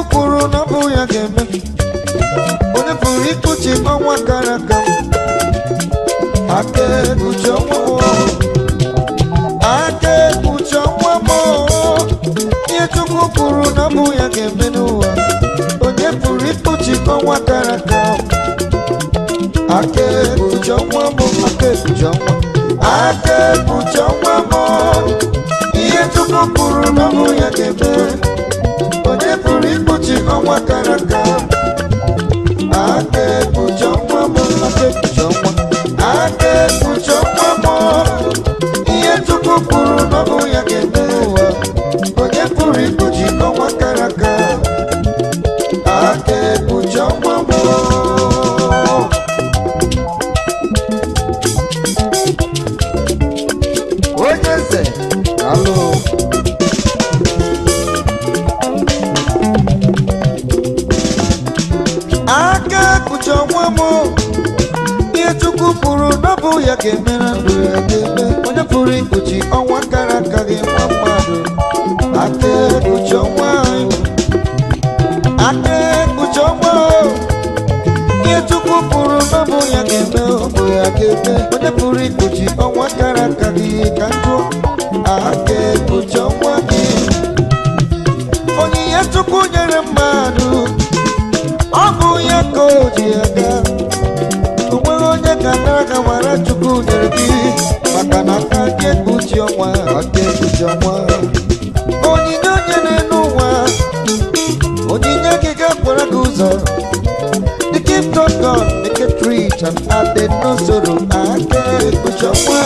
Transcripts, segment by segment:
kwuru na ọ bụ ya ga-eme onye pụrụ ikpuchi ọnwa gara aga aka ekpuchi ọnwa m aka ekpuchi ọnwa m ihe chukwu kwuru na ọ bụ ya ga-eme n'ụwa onye pụrụ ikpuchi ọnwa gara aga aka ekpuchi ọnwa m aka ekpuchi ọnwa aka ekpuchi ọnwa m ihe chukwu kwuru na ọ bụ ya ga-eme onye pụrụ ikpuchi ọnwa gara aga aka ekpuchi ọnwa m aka ekpuchi ọnwa aka ekpuchi ọnwa m ihe chukwu kwuru na ọ bụ ya ga-eme ụwa onye pụrụ ikpuchi ọnwa gara aga aka ekpuchi ọnwa m onye eze alụ aka ekpuchi ọnwa m ihe chukwu kwuru na ọ bụ ya ga-eme na ndụ ya ga-eme onye pụrụ ikpuchi ọnwa kara aka gị nwa mmadụ aka ekpuchi ọnwa anyị aka ekpuchi ọnwa o. ihe chukwu kwuru na ọ bụ ya ga-eme ọ bụ ya ga-eme onye pụrụ ikpuchi ọnwa kara aka gị ka njụ aka ekpuchi ọnwa gị onyinye chukwu nyere mmadụ ọ bụ ya ka o ji aga o nweghị onye ka nara ka mara chukwu nyere gị maka na aka gị ekpuchi ọnwa aka ekpuchi ọnwa onyinye onye n'elu ụwa onyinye gị ga-akwara gị ụzọ the gift of God make it rich and added no sorrow aka ekpuchi ọnwa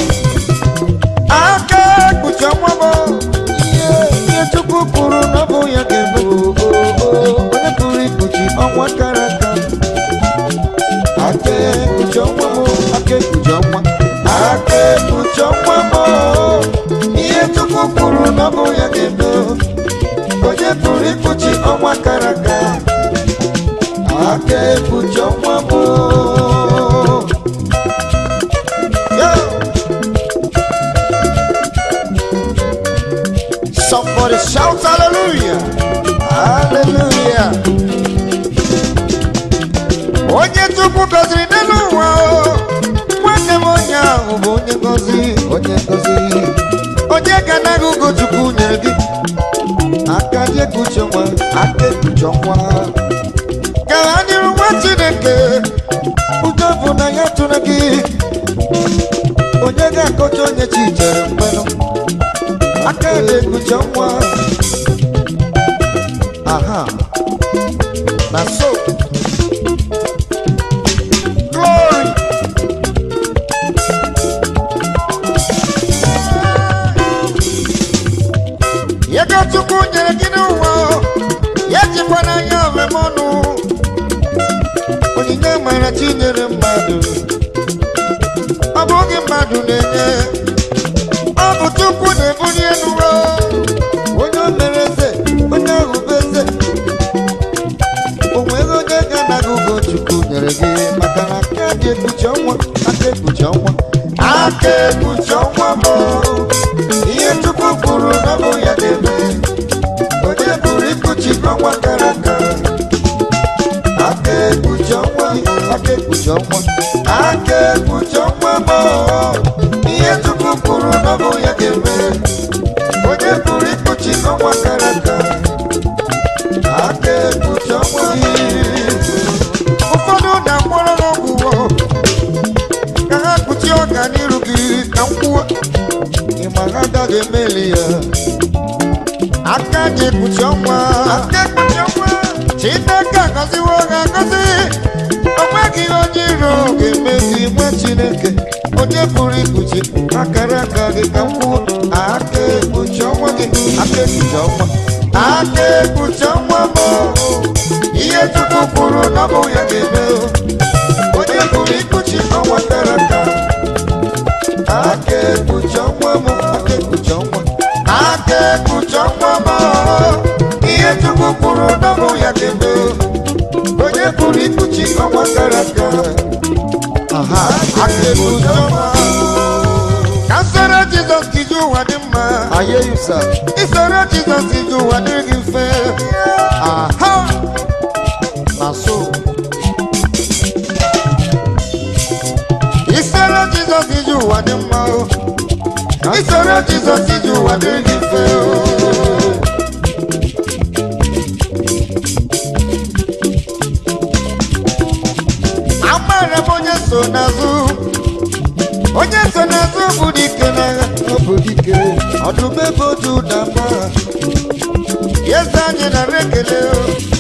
aka ekpuchi ọnwa m ihe ihe chukwu kwuru na ọ bụ ya ga-eme o, o, o. onye pụrụ ikpuchi ọnwa kara aka aka ekpuchi ọnwa m aka ekpuchi ọnwa aka ekpuchi ọnwa m ihe chukwu kwuru na ọ bụ ya ga-eme onye pụrụ ikpuchi ọnwa kara aka aka ekpuchi ọnwa m Yo! Somebody shout hallelujah! Hallelujah! onye chukwu gọziri n'elu ụwa o, nwanne m onye ahụ bụ onye gọzi onye gọzi onye ga anaghị ugo chukwu nyere gị aka dị ekpuchi ọnwa aka ekpuchi ọnwa ka ha nyere nwa chineke udo bụ na ya tụrụ gị onye ga-akọcha onye chi chere mgbenụ aka na-ekpuchi ọnwa aha na so glory ego chukwu nyere gị n'ụwa ya jikwa n'anya omeme ọnụ onyinye mara chi nyere mmadụ ọ bụghị mmadụ na-enye ọ bụ chukwu na-ebuli elu ụwa onye o mere eze onye ahụ bụ eze o nweghị onye ga-anaghị ugo chukwu nyere gị maka na aka dị ekpuchi ọnwa aka ekpuchi ọnwa aka ekpuchi ọnwa m ihe chukwu kwuru na ọ bụ ya ga-eme onye pụrụ ikpuchi ọnwa kara aka aka ekpuchi ọnwa aka ekpuchi ọnwa aka ekpuchi ọnwa m ihe chukwu kwuru na ọ bụ ya ga-eme onye pụrụ ikpuchi ọnwa kara aka aka ekpuchi ọnwa ụfọdụ na-akpọrọ n'ọgwụgwọ ka ha kpuchie ọganiru gị ka mkwuo ịma ha agaghị emeli ya aka ji ekpuchi ọnwa aka ekpuchi ọnwa chineke agọziwo ha agọzi onweghị onye iro ga-eme gị nwa chineke onye pụrụ ikpuchi akara aka gị ka mkwuo aka ekpuchi ọnwa gị aka ekpuchi ọnwa aka ekpuchi ọnwa m ihe chukwu kwuru na ọ bụ ya ga-eme onye pụrụ ikpuchi ọnwa kara aka aka ekpuchi ọnwa m aka ekpuchi ọnwa aka ekpuchi ọnwa m ihe chukwu kwuru na ọ bụ ya ga-eme onye pụrụ ikpuchi ọnwa kara aka aha aka ekpuchi ọnwa ka nsoro jizọs kiji ụwa dị mma I hear you, sir. isoro jizọs iji ụwa dịrị gị mfe aha soro jizọs iji ụwa dịrị gị mfe o. amaara m onye so n'azụ onye so n'azụ bụ dike n'agha ọ bụ dike ọdụm ebe otu na mba eze anyị nara ekele o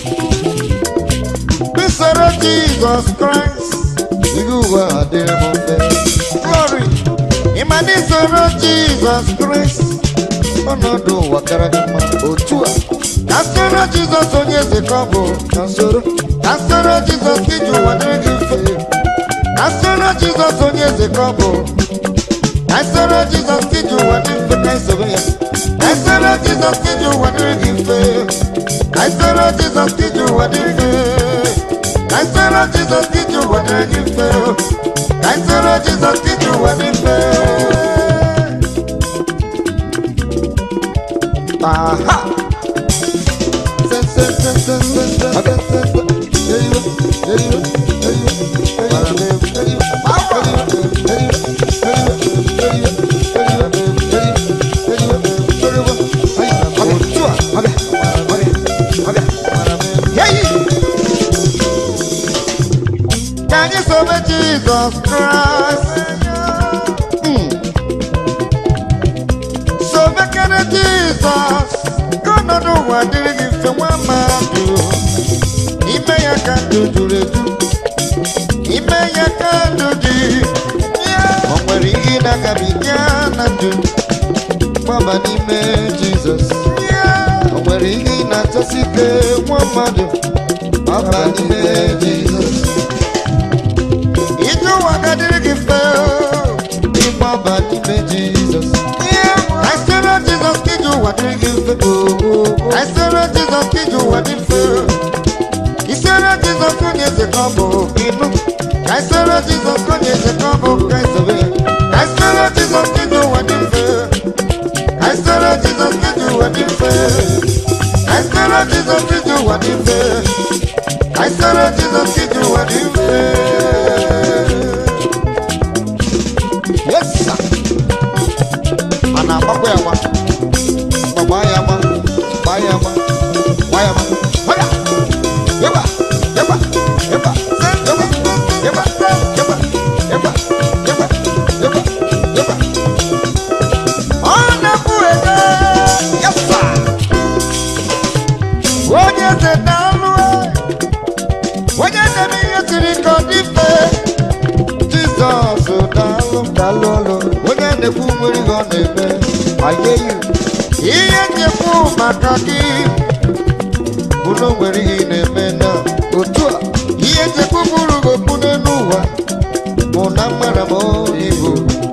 usoro jizọs kraịst ihe ụwa adịrị m mfe glory ịma na isoro jizọs kraịst ọnọdụ ụwa kara gị mma otu a ka soro jizọs onye eze ka ọ bụ ka soro ka soro jizọs ka iji ụwa dịrị gị mfe ka soro jizọs onye eze ka ọ bụ ka soro jizọs ka iji ụwa dị mfe ka isobe ya ka soro jizọs ka iji ụwa dịrị gị mfe ka soro jizọs ka iji ụwa dị mfe ka soro jizọs ka iji ụwa dịrị gị mfe ka soro jizọs ka iji ụwa dị mfe aha se se se se se se se se se Eriwe, eriwe, eriwe, eriwe, eriwe, eriwe, eriwe, eriwe, Ka anyị sobe Jizọs Kraịst. Mm. Sobekere Jizọs ka ọnọdụ ụwa dịrị gị mfe nwa mmadụ. Ime ya ka ndụ juru eju. Ime ya ka ndụ dị. O nwere ihe na-agabiga na ndụ. Gbaba n'ime Jizọs. O nwere ihe ị na-achọsi ike nwa mmadụ. Gbaba n'ime Jizọs. Ije ụwa ga-adịrị gị mfe ịgbaba n'ime Jizọs. Ka soro Jizọs ka ije ụwa dịrị gị mfe. Ka soro Jizọs ka ije ụwa dị mfe. Isoro Jizọs onye eze ka ọ bụ ịnụ. Ka soro Jizọs onye eze ka ọ bụ ka isobe ya. Ka soro Jizọs ka ije ụwa dị mfe. Ka soro Jizọs ka ije ụwa dị mfe. Ka soro Jizọs ka ije ụwa dị mfe. Ka soro Jizọs ka ije ụwa dị mfe. Yes, sir. Mana agbakwa ya agba. Gbagba ya agba. Gbaa ya agba. Gbaa ya agba. Hoya! Yeba! Yeba! Yeba! Yeba! Yeba! Yeba! Yeba! Yeba! Yeba! Yeba! Ọ na-ekwu ede. Yes, sir. Onye eze na-alụ onye na-eme ihe siri ka ọ dị mfe Jizọs daalụ daalụ ọlụ onye na-ekwu nwere ihe ọ na-eme ayeyu ihe nyekwu maka gị bụ na o nwere ihe ị na-eme na otu a ihe njekwu bụrụ gị okpu n'elu ụwa bụ na mmara m ibu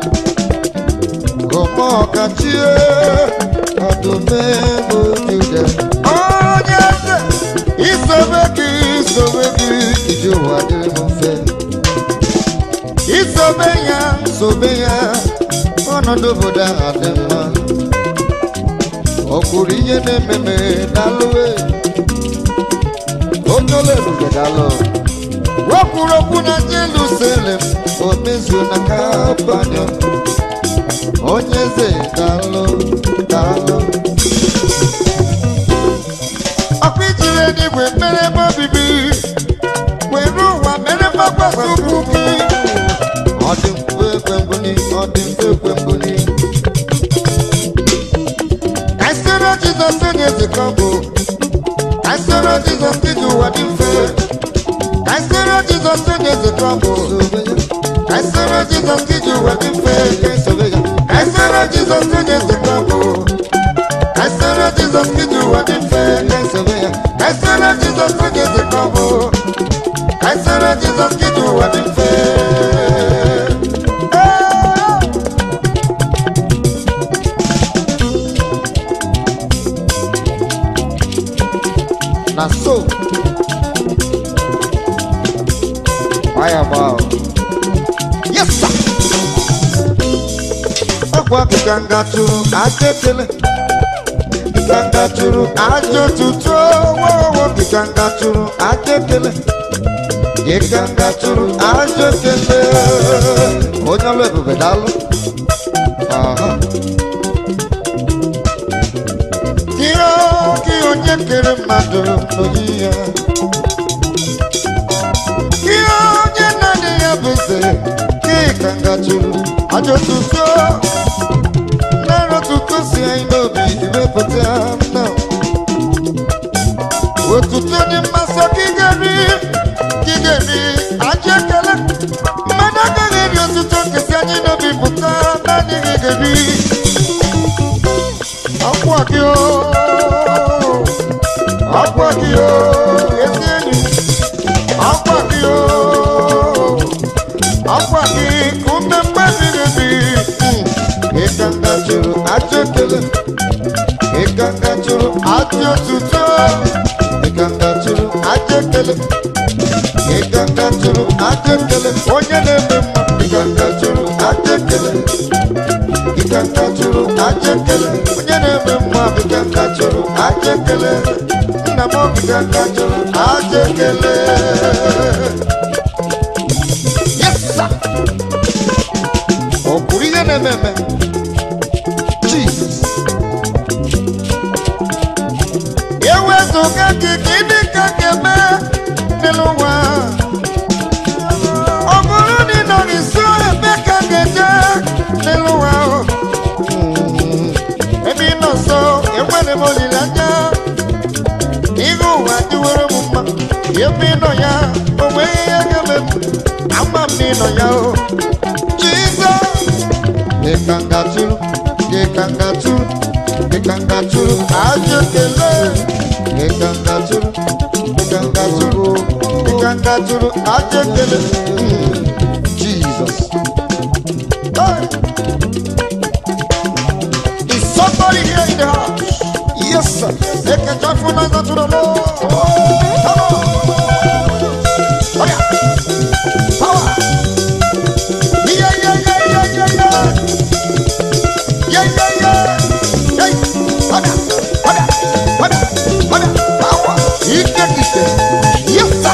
ọma ọkachie ọdụmegbu juda onye eze isobe gị isobe gị iji ụwa dịrị m mfe isobe ya sobe ya ọnọdụ obodo ahụ dị mma ọ kwuru ihe na-ememe dalụwe onye ole ebube dalụ o kwuru okwu na jerusalem o mezuo na kapanyo onye eze dalụ dalụ ọkụ ijiri eluigwe mere ebe obibi were ụwa mere mgbakwasị ụkwụ gị ọ dị mfe ekwe mbuni ọ dị mfe ekwe mbuni ka anyị soro jizọs onye eze ka ọ bụ ka anyị soro jizọs iji ụwa dị mfe ka anyị soro jizọs onye eze ka ọ bụ ka anyị soro jizọs iji ụwa dị mfe ka anyị sobe ya ka anyị soro jizọs onye eze ka ọ bụ ka anyị soro jizọs iji ụwa dị mfe ka anyị sobe ya ka anyị soro jizọs onye eze ka ọ bụ ka anyị soro jizọs iji ụwa dị mfe na so fire ball yes sir ọkwa kịkanga chụrụ aja ekele kịkanga chụrụ aja otutu wowo kịkanga chụrụ aja ekele kịkanga chụrụ aja ekele onye ọlụ ebube daalụ Aha. onye kere mmadụ n'oyi ya ihe onye na-adị ya bụ eze ka ị ka ngajuru ajọ tuto nara tuto si anyị n'obi iwepụta nna otuto dị mmasị ka ị ga-eri ka ị ga-eri ajọ ekele mmadụ agaghị eri otuto nkesi anyị n'obi pụta naanị gị ga-eri akwa gị o akwa gị o ezi enyi akwa gị o akwa gị ka ume mmadụ ga-ebi ịkanga jụrụ ajọ ekele ịkanga jụrụ ajọ otuto ịkanga jụrụ ajọ ekele ịkanga jụrụ ajọ ekele onye na-eme mma ịkanga jụrụ ajọ ekele ịkanga jụrụ ajọ ekele onye na-eme mma ịkanga jụrụ ajọ ekele nna m ịkanga jụrụ ajọ ekele Yes, sir. ọ kwuru ihe na-eme eme Jesus. ewezụga gị ka ịdị ka ga-eme n'elu ụwa ọ bụrụ na ị nọghị nso ebe ka ga-eje n'elu ụwa ahụ. Mm, ebe ị nọ nso enwere m olileanya ihe ụwa dịwere m mma ebe ị nọ ya o nweghị ihe ga-eme m ama m na ị nọ ya o Jizọs ịkangatụrụ ịkangatụrụ ịkangatụrụ ajọ ekele ịkangatụrụ ịkangatụrụ ịkangatụrụ ajọ ekele Mm, Jesus Hey! Is somebody here in the house? Yes, sir. Make a joyful noise unto the Lord. Come on. Oh, yeah. Power. Yeah, yeah, yeah, yeah, yeah, yeah. Yeah, yeah, yeah. Hey. Hoda, hoda, hoda, hoda. Power. Ike, ike. Yes, sir.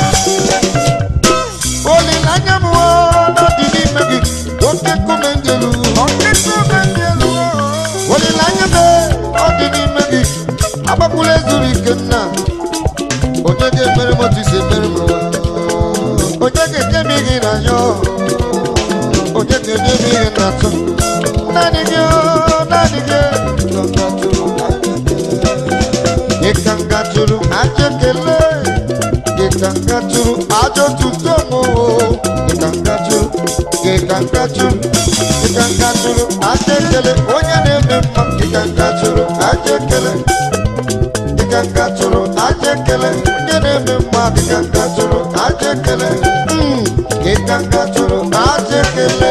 Olileanya m o, n'ọdị n'ime gị. Oke nkume ndị elu. Oke nkume ndị elu. Olileanya m e, ọ dị n'ime gị. Agbakwula ezuru ike nna. Onye ga-emere m otu isi emere m n'ụwa. Onye ga-enye m ihe n'anya. Onye ga-enye m ihe n'atọ. Naanị gị o, naanị gị. Ịkanga jụrụ ajọ ekele. Ịkanga jụrụ ajọ tuto m o. Ịkanga jụrụ, ịkanga jụrụ, ịkanga jụrụ ajọ ekele. Onye na-eme mma, ịkanga jụrụ ajọ ekele. Ịkanga jụrụ ajọ ekele. Onye na-eme mma, ịkanga jụrụ ajọ ekele. Mm, Ịkanga jụrụ ajọ ekele.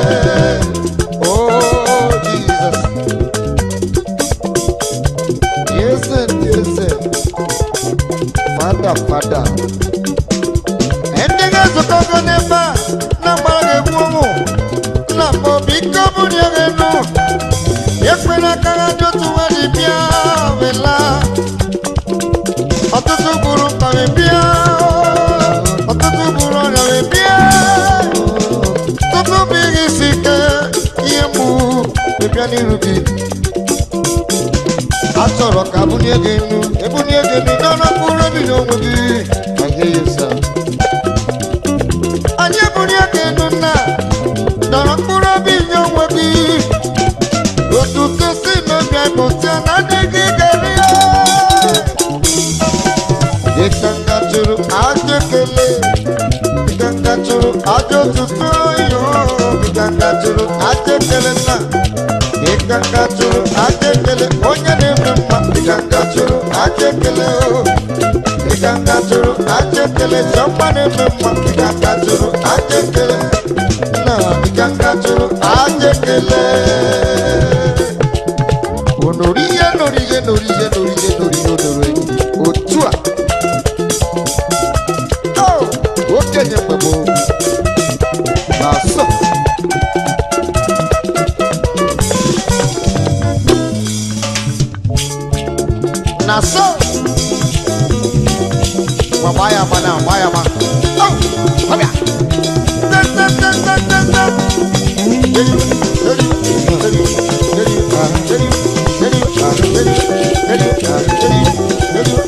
Oh, Jesus. Yes, and yes, and. Father, Father. Ndị ga-ezukọgo n'ebe a na-agbara ga-egbu ụmụ nna m obi ike ọ bụrụ ya ga-enu ekwela aka ha dị otu nwa dị bịa wela ọtụtụ gburu mkpa wee bịa ọtụtụ gburu ọrịa wee bịa tupu bụ ihe isi ike ihe mgbu wee bịa n'iru gị a chọrọ ka abụnye gị enu ebunye gị enu n'ọnụ mkpụrụ obi n'onwe gị I hear you, sir. anyị ebunye gị enu nna dọrọ mkpụrụ obi nye onwe gị otuto si n'obi pụta na adịghị gari ya ịkanga jụrụ ajọ ekele ịkanga jụrụ ajọ otuto yo ịkanga jụrụ ajọ ekele nna ịkanga jụrụ ajọ ekele onye na-eme mma ịkanga jụrụ ajọ ekele o ịkanga jụrụ ajọ ekele chọmma na-eme mma ịkanga jụrụ ajọ ekele nna ịkanga jụrụ ajọ ekele onorihe norihe norihe norihe norihe onoro otu a Oh, okenye mgbe gboo na so na so Gba gbaa ya agba na gbaa ya agba Oh, ọbịa Te, te, te, te, te, te. Eri, eri, eri, eri, ah, eri, eri, ah, eri, eri, ah, eri, eri,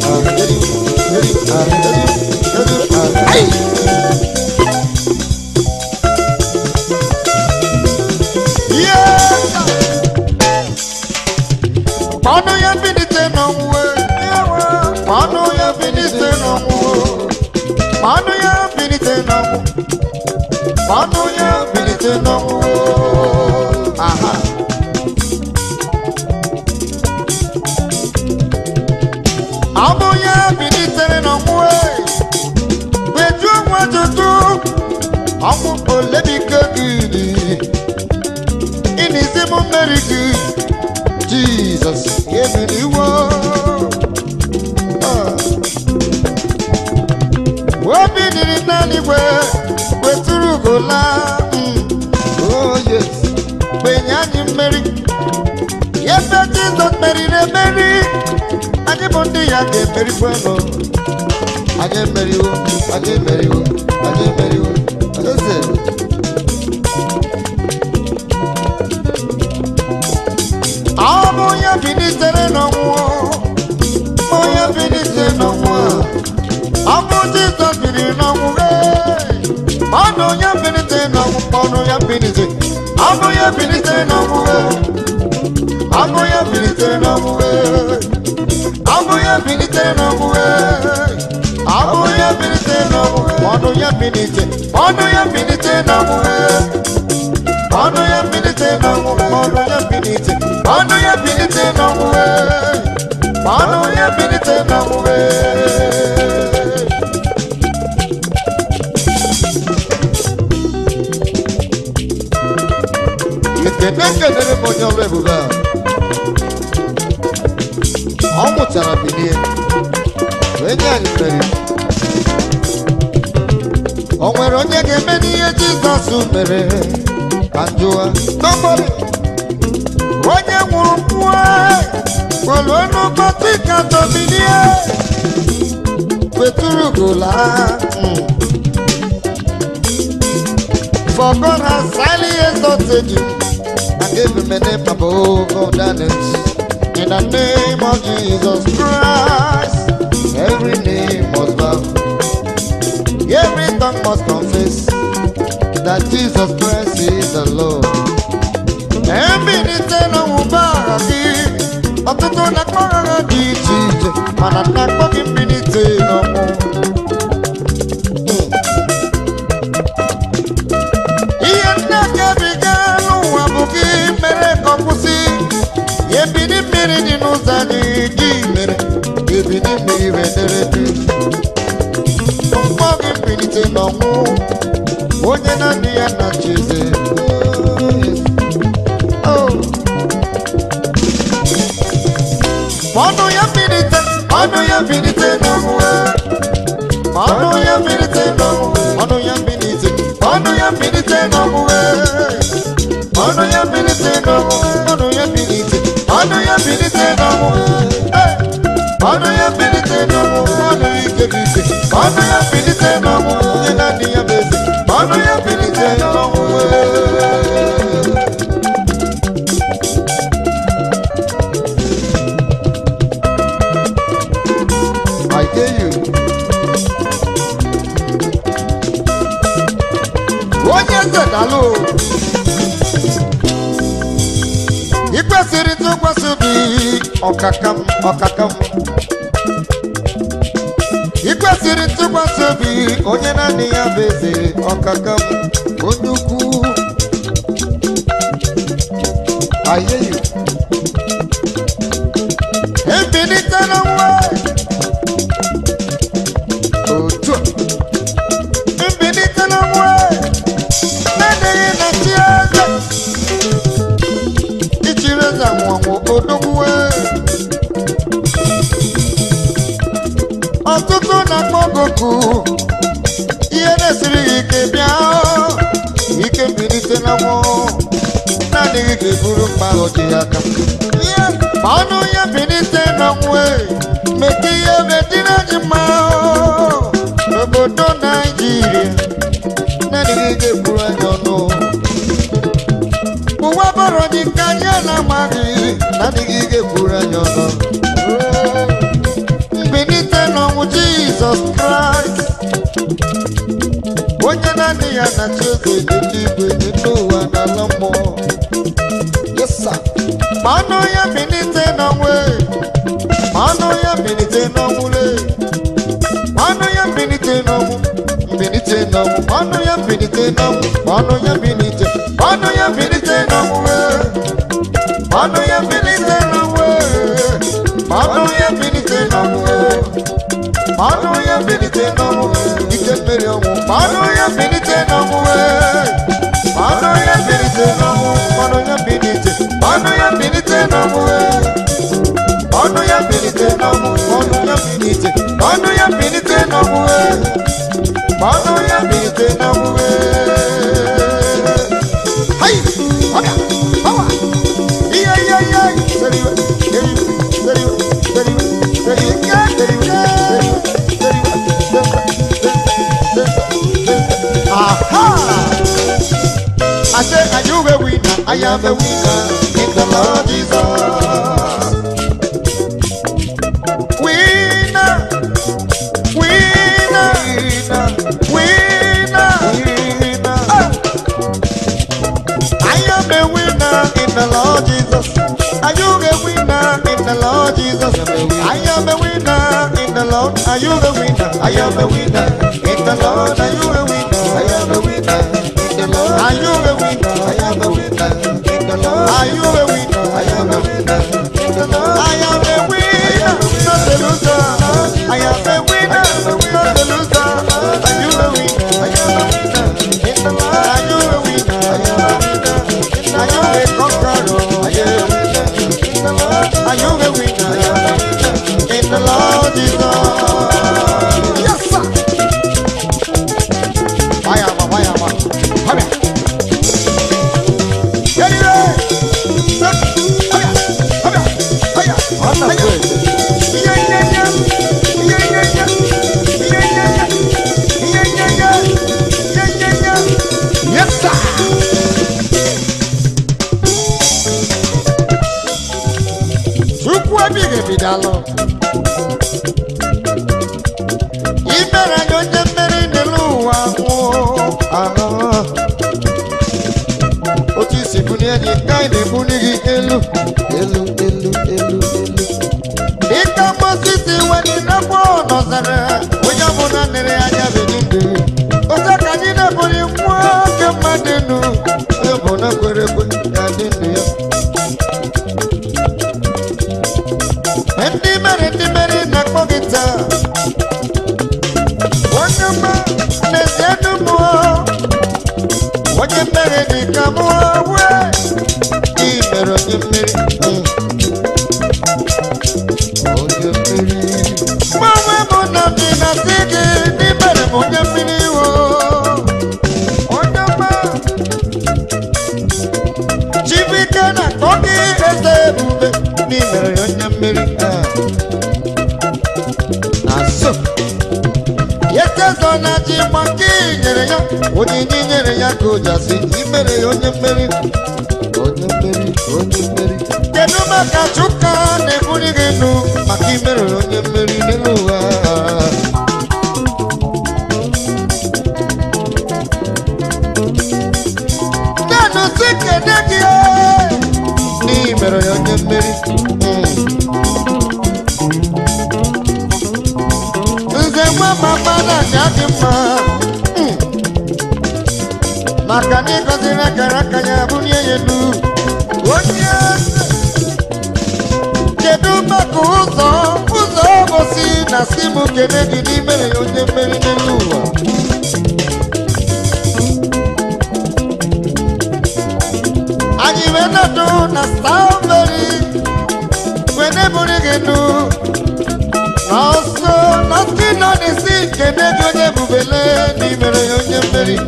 ọnwụ olebike gị dị ịnịzi m mmeri gị jizọs emeriwo Ah. obi dịrị n'eluigwe wetụrụ ugola oh yes gbenye anyị mmeri ebe jizọs meriri emeri anyị bụ ndị ya ga-emerikwanụ anyị emeriwo anyị emeriwo anyị emeriwo eze ọ bụ onye bilitere n'ọnwụ onye bilitere n'ọnwụ a ọ bụ jizọs biliri n'ọnwụ ee. ọ bụ onye bilitere n'ọnwụ ọnụ ya bilite ọ bụ onye bilitere n'ọnwụ ee. ọ bụ onye bilitere n'ọnwụ ee. ọ bụ onye bilitere n'ọnwụ ee. ọ bụ onye bilitere n'ọnwụ ọnụ ya bilite ọnụ ya bilite n'ọnwụ ee. ọnụ ya bilite n'ọnwụ ọnụ ya bilite ọnụ ya bilite n'ọnwụ ee. ọnụ ya bilite n'ọnwụ ee. ekene kelere m onye ọrụ ebube a ọ mụchara bilie wee nye anyị mmeri o nwere onye ga-eme n'ihe jizọs mere ka njụwa n'ọgbọrị onye nwụrụ mmụọ kwere n'ụbọchị ka dobilie wetụrụ gola For God has highly exalted you and gave him a name above all that names. In the name of Jesus Christ, every name must bow, every tongue must confess that Jesus Christ is the Lord. Ebilite n'ọnwụba agha gị, ọtụtụ na-akpọ agha dị iche iche, mana na-akpọ gị mbilite n'ọnwụ. ihe ndị a ga-ebiga n'ụwa bụ gị mere ka ọ kwụsị ebili mmiri dị n'ụzọ anyị gị mere ebili mmiri wedere dị mkpọ gị mbilite n'ọnwụ onye na-adị ya na chieze ọnụ ya mbilite ọnụ ya mbilite n'ọnwụ ọnụ ya mbilite n'ọnwụ ọnụ ya mbilite ọnụ ya mbilite n'ọnwụ ọnụ ya mbilite n'ọnwụ ọnụ ya mbilite ọnụ ya mbilite n'ọnwụ ọnụ ya mbilite n'ọnwụ ọnụ ike bụ ike ọnụ ya mbilite n'ọnwụ onye na-adị ya bụ eze ọnụ ya mbilite n'ọnwụ I tell you. onye eze dalụ ị kwesịrị ntụkwasị obi ọkaka m ọkaka m ị kwesịrị ntụkwasị obi onye naanị ya bụ eze ọkaka m onye ukwu ayeyi ebilite na nwa otu a mbilite na nwa na-adịghị na chi eze ichiri eze nwụọnwụ odogwuwe ọtụtụ na-akpọ goku ihe na-esiri ya ike bịa ike mbilite na nwụọ na-adịghị ga-eburu mgba ahụ dị ya aka ma ọnụ ya bilite na nwe mete ihe medina ji mma n'obodo naijiria na-adịghị ga-eburu anya ọnụ ụwa bọrọ dị ka anyị na-amaghị na-adịghị ga-eburu anya ọnụ mbilite n'ọnwụ jizọs kraịst onye naanị ya na chi eze n'eluigwe dị n'ụwa na ala mmụọ Yes, sir. ma ọnụ ya bilite n'ọnwụ ma ọnụ ya bilite n'ọnwụ lee ọnụ ya bilite n'ọnwụ mbilite n'ọnwụ ọnụ ya bilite n'ọnwụ ọnụ ya bilite ọnụ ya bilite n'ọnwụ ee. ọnụ ya bilite n'ọnwụ ee. ọnụ ya bilite n'ọnwụ ee. ọnụ ya bilite n'ọnwụ ike mmeri ọnwụ ọnụ ya bilite n'ọnwụ ọnụ ya bilite n'ọnwụ ọnụ ya bilite ọnụ ya bilite n'ọnwụ ọnụ ya bilite n'ọnwụ ọnụ ya bilite ọnụ ya bilite n'ọnwụ ọnụ ya bilite n'ọnwụ hai ọbịa ọwa ihe ihe ihe seriwe seriwe seriwe seriwe seriwe seriwe seriwe aha I say, are you a winner? I am a winner in the Lord Jesus. Winner, winner, winner, winner. Oh. I am a winner in the Lord Jesus. Are you a winner in the Lord Jesus? I am a winner in the Lord. Are you a winner? I am a winner in the Lord. Are you a winner? I am a winner in the Lord. Are you a winner? I am a winner in the Lord. Are you a winner? I am a winner in the Lord. I am a winner, not a loser. I am a winner, not a loser. Are you a winner? I am a winner in the Lord. Are you a winner? I am a winner. Are you a conqueror? I am a winner in the Lord. Are you a winner? I am a winner in the Lord Jesus. Yes, sir. Fire, fire, fire. Come here. Get it right. Come here. Come here. Come here. Come here. Yeah, yeah, yeah. Yeah, yeah, yeah. Yeah, yeah, yeah. Yeah, yeah, yeah. Yeah, yeah, yeah. Yes, sir. Chukwu ebighị ebi daalụ. I mere anyị onye mmeri n'elu ụwa nwụọ. Ahụ. Otu isi bulie gị, ka anyị na-ebuli gị elu, elu, elu, elu, elu. Dịka Mozis were n'afọ nọzara, onye ọbụla nere anya beghị ndụ. Otu ka anyị na-ebuli nwa oke mmadụ enu, onye ọbụla kwere ekwe ya dị ndụ ya. Ndị mere ndị mere na-akpọ gị taa. Onye ọma na-eze ndụ mụọ. Onye mmeri dị ka mụọ wee. Ị mere onye mmeri. Mm. Onye mmeri. Mgbanwe mụ na ndị na-asị gị n'imere m onye mmeri wo. Onye ọma. Chibike na-akpọ gị eze ebube n'imere ya onye mmeri. Ah. Na so. Yetezo na ji maka nyere ya onyinye nyere ya ka o ji asị imere ya onye mmeri onye mmeri onye mmeri kedu maka Chuka na-ebuli gị nụ maka imere ya onye mmeri n'elu ụwa nanụ si kene gị n'imere ya onye mmeri Mm. nze nwa mama na-aja dị mma Mm. maka na ịgọziri akara aka ya bulie ya elu onye eze. kedu maka ụzọ ụzọ obosi na si m kene gị n'imere ya onye mmeri n'elu ụwa anyị wee nọdụ na strawberry wee neburu gị nụ n'ọsọ n'ọsị nọ n'isi kene gị onye ebubele n'imere ya onye mmeri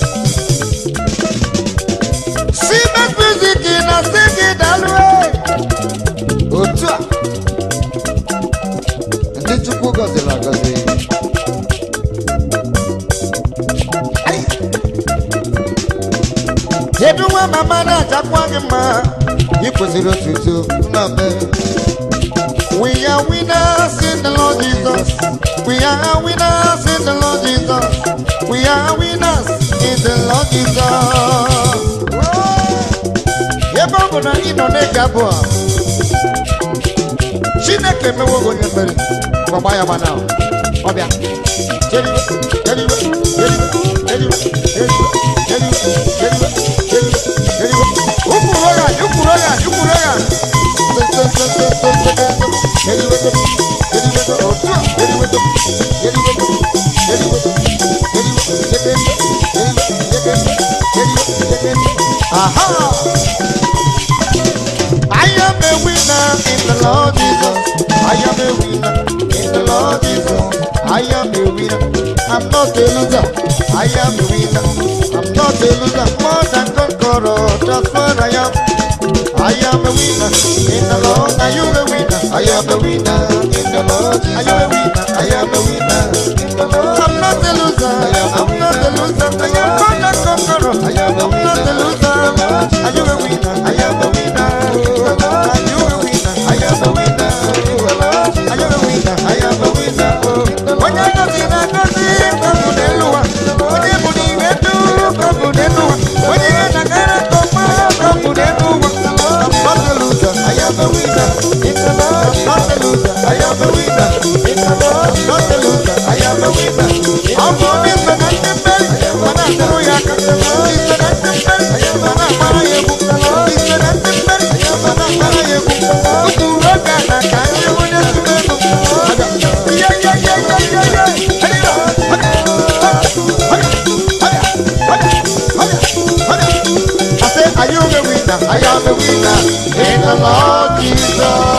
simet music na si gị dalue otu a ndị chukwu gọziri agọzi Ai! kedu nwa mama na-ajakwa gị mma ị kwesịrị otuto nna be We are winners in the Lord Jesus. We are winners in the Lord Jesus. We are winners in the Lord Jesus. Ebe ọ bụ na ị nọ na-ege abụ a, Chineke emewo gị onye mmeri. Gbagba ya gbana ahụ. Ọ bịa. Jeriwe, jeriwe, jeriwe, jeriwe, jeriwe, jeriwe, jeriwe, jeriwe, jeriwe. Ụkwụrụ ya, ụkwụrụ ya, ụkwụrụ ya. Jeriwe, jeriwe, jeriwe, jeriwe, jeriwe, jeriwe, jeriwe, jeriwe, jeriwe, Aha! I am a winner in the Lord Jesus. I am a winner in the Lord Jesus. I am a winner. I'm not a loser. I am a winner. I'm not a loser. More than conqueror. That's what I am. I am a winner in the Lord. Are you a winner? I am a winner in the Lord. Are you a winner? I am a winner in the Lord. I'm not a loser. I'm not a loser. I am more than conqueror. I am a winner. I'm not a loser. Are you a winner? I am a winner. Are you a winner? I am a winner. Are you a winner? I am a winner. Onye ngozi na-agozi kabụ n'elu ụwa. Onye bụ n'ime ndụ kabụ n'elu ụwa. Onye ihe na-agara nke ọma kabụ n'elu ụwa. I'm not a loser. I am a winner. I'm not a loser. I am a winner. I'm not a loser. I am a winner. Ọ bụ onye so na ndị mmeri ma na-atụrụ ya aka. Iso na ndị mmeri ma na-agbara ya egwu. Iso na ndị mmeri ma na-agbara ya egwu. Otu oge a na ka ndị onye tụrụ ego. Ihe ihe ihe ihe ihe ihe. Hello. I say, are you a winner? I am a winner in the Lord Jesus.